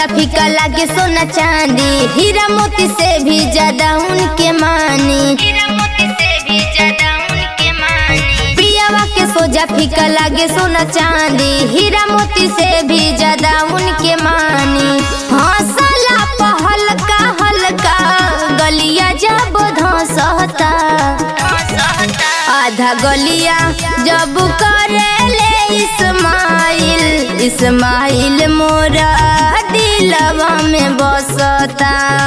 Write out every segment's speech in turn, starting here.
सोजा फीका लागे सोना चांदी हीरा मोती से भी ज्यादा उनके मानी पियावा के सोजा फीका लागे सोना चांदी हीरा मोती से भी ज्यादा उनके मानी हौसला पहलका हल्का गलिया जब धसता आधा गलिया जब करेले इस्माइल इस्माइल मोरा दिलवा में बसता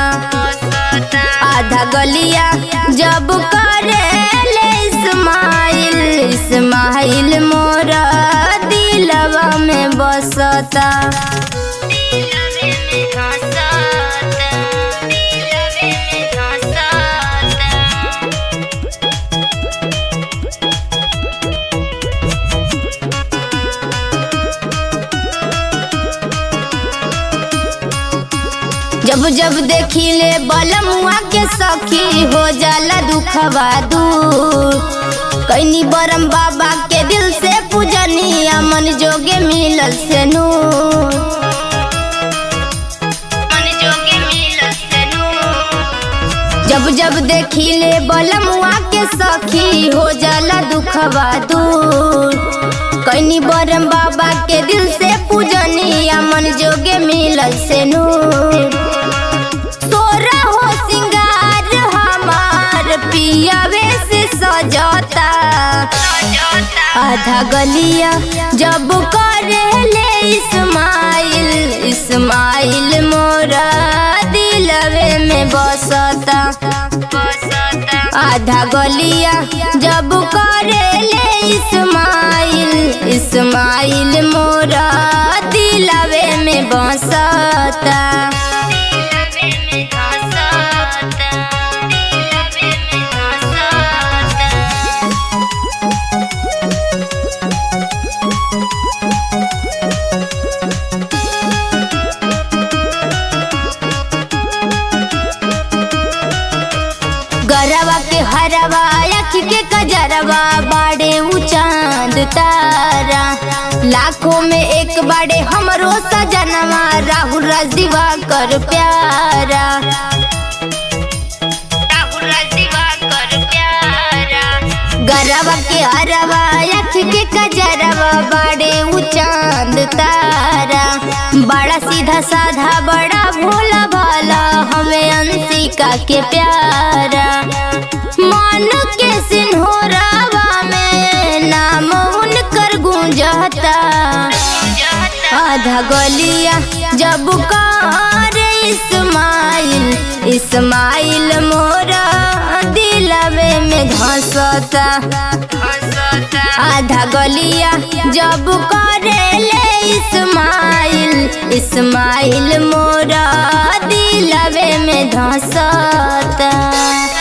आधा गलिया जब करेले इस्माइल इस्माइल मोरा दिलवा में बसता जब जब देखी ले बलमुआ के सखी हो जाला दुखवा दूर कैनी बरम बाबा के दिल से पूजनिया मन जोगे मिलल से नूर जब जब देखी ले बलमुआ के सखी हो जाला दुखवा दूर कैनी बरम बाबा के दिल से पूजनिया मन जोगे मिलल से नूर तोरा हो सिंगार हमार पियावे से सजता आधा गलिया जब करेले इस्माइल इस्माइल मोरा दिलवे में बसता आधा गलिया जब करेले इस्माइल इस्माइल मोरा दिलवे में बसता गरवा के हरवा अख के कजरवा बाड़े उ चांद तारा लाखों में एक बाड़े हमरो सजनवा राहुल रजीवा कर प्यारा गरवा के हरवा अख के कजरवा बाड़े उ चांद तारा बड़ा सीधा साधा बड़ा भोला भाला हमें अंशिका के प्यारा मन के सिन्होरावा में नाम उनकर गूंजता आधा गलिया जब कार इस्माइल इस्माइल मोरा दिलवे में धसता आधा गलिया जब करेले इस्माइल इस्माइल मोरा दिलवे में धसता